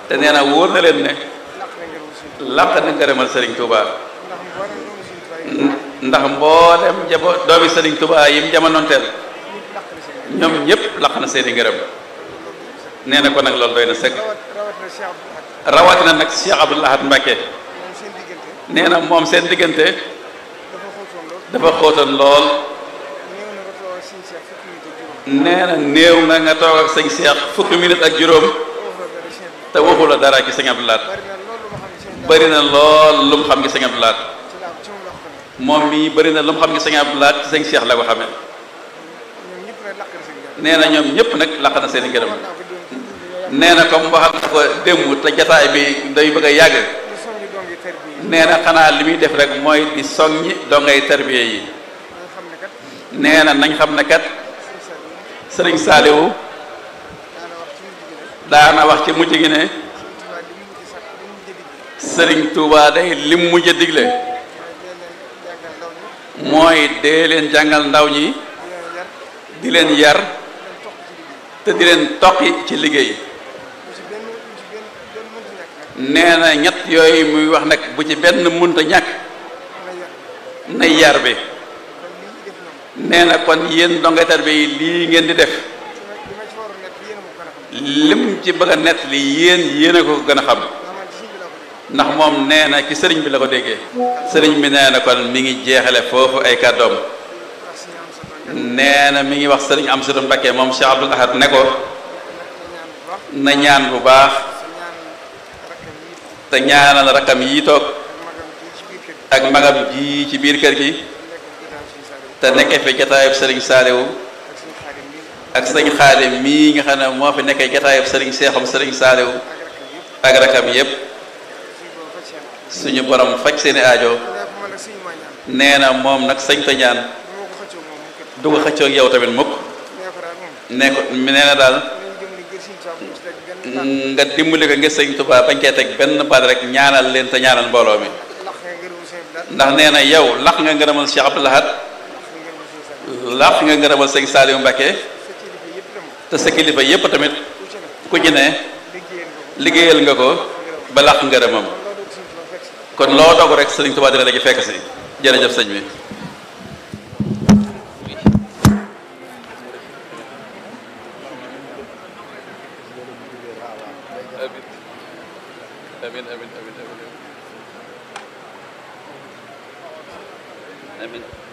te nee na wóor na leen ne laq na ngërëm suñu làq na ngërëmal Serigne Touba ndax mboolem doomu suñu tubaab yi ndax mboolem jabo doomi Serigne Touba yim jamonoonteel ñëpp laq na seen ñoom ñëpp làq na seeni ngërëm nee na ko nag loolu doy na sëkk rawat rawat na Cheikh Abdou Lahad rawatina nag Cheikh Abdoul Ahad Mbacké moom seen diggante nee na moom seen diggante dafa xóotoon lool dafa xóotoon lool néew na nga toog sëñ Cheikh fukki minute ak juróom nee na néew na nga toog ak sëñ Cheikh fukki minute ak juróom waxu la dara Cheikh bi te waxu la dara ci sëñ Abdou Lahad bari na loolu ma xam ne sëñ bëri na lool lu mu xam ci sëñ Abdou Lahad ci laa ci moom la ko xamee moom mii bëri na lu mu xam ci sëñ Abdou Lahad ci sëñ Cheikh la ko xamee ñoom ñëpp nag laq na seen gërëm nee na ñoom ñëpp nag laq na seeni ngërëm wax naa ko démb nee na comme waxal na ko démb te jataay bi day bëgg a yàgg lu soññi doom yi tër bi nee na xanaa li muy def rek mooy di soññi dongay tarbiye yi nga xam ne kat nee na nañ xam ne kat sëñ Saliou sëriñ Saaliwu daana wax ci mujj gi ne daana wax ci mujj gi ne sëñ Tuubaa li mu mujj sax li mu mujj a digle sëriñ Touba day lim mujj a digle mooy dee leen jàngal ndaw ñi mooy dee leen jàngal ndaw ñi di leen yar di leen yar di leen topp ci liggéey te di leen toqi ci liggéey lu ci benn lu ci benn benn mënti ñàkk nag nee na ñett yooyu muy wax nag bu ci benn munta ñàkk na yar nay yar bi kon lii ñu def ñoom nee na kon yéen dongay tarbiye yi lii ngeen di def li ma li ma ci waroon nekk yéen a ma ko gën a xam lim ci bëgg a nett li yéen yéen a ko gën a xam ndax man ci sëñ bi laa ko dégg ndax moom nee na ci sëriñ bi la ko déggee sëriñ bi nee na kon mi ngi jeexale foofu ay kàddoom ndax suñu am sa doon nee na mi ngi wax sëriñ Amsatu Mbakke moom Cheikh Abdoul Ahad ne ko na ñaan bu baax na ñaan bu baax sa ñaan rakkam yi te ñaanal rakam yi toog ak magam ji ci biir kër gi ak magam ji ci biir kër gi nekk ginnaaw suñu Saliou te nekkee fi jataayub sëriñ Saaliwu ak suñu xaadim bi ak sëñ Xaadim mii nga xam ne moo fi nekkee jataayub sëriñ Seexum sëriñ Saaliwu ak rakkam yëpp ak rakam yépp suñu borom faj seen suñu borom faj seeni aajo nee ko man nag suñu maa ñaan nee na moom nag sañ ta ñaan bu ma ko xëccoo moom mu kër du ko xëccoog yow tamit mukk nee ko daal moom ne ko nee na daal nañ jëm ni ngir suñu tubaab bu ci teg benn baat nga dimbali ko ngir sëñ Tuubaa bañ cee teg benn baat rek ñaanal leen te ñaanal mbooloo mi lax nga ngërëmu seen daal ndax nee na yow laq nga ngërëmal Cheikh Abdoul Ahad lax nga ngërëmu seen Saliou laq nga ngërëmal sëñ Saliou Mbacké sa kilifa yëpp dem te sa kilifa yépp tamit ku ci ne ku ci ne liggéeyal nga ko liggéeyal nga ko ba laq ngërëmam kon loolu suñu tubaab fekk si kon loo dog rek sëriñ Tuubaa dina la ci fekk si jërëjëf sëñ bi amin amin amin amin amin